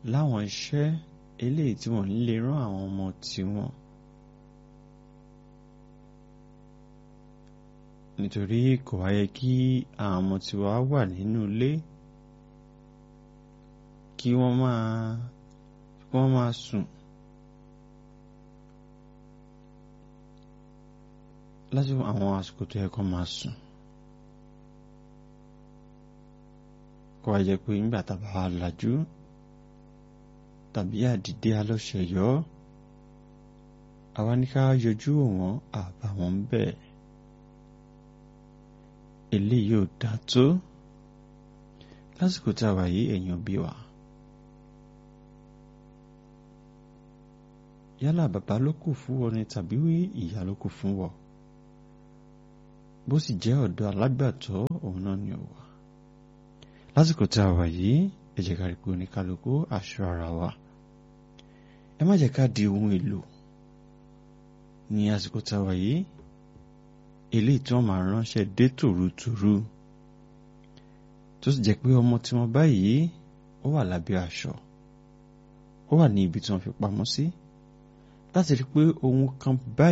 láwọn iṣẹ́ eléyìí tí wọ́n lè rán àwọn ọmọ tiwọn nítorí kò wáyé kí àwọn ọmọ tiwa wà nínú ilé kí wọ́n máa kí wọ́n máa sùn lásìkò àwọn àsìkò tó yẹ kó máa sùn kó wá jẹ́ pé nígbà tá a bá wà lajú tàbí àdìdé alọ́ṣẹ̀yọ́ àwa ní ká yọjú wọn àbá wọn ń bẹ̀ eléyìí ò dá tó lásìkò tá a wà yìí èèyàn bí wa yálà bàbá ló kù fún wọn ni tàbí ìyá ló kù fún wọn bó sì jẹ́ ọ̀dọ́ alágbàtọ́ òun náà ni ó wà lásìkò tá a wà yìí ẹ jẹ́ ká rí pé oníkálukú aṣọ ara wa ẹ má jẹ́ ká di ohun èlò ní àsìkò tá a wà yìí eléyìí tí wọ́n máa ránṣẹ́ dé tòrutòru tó sì jẹ́ pé ọmọ tí wọ́n báyìí ó wà lábẹ́ aṣọ ó wà ní ibi tí wọ́n fi pamọ́ sí láti rí pé ohun kan báyìí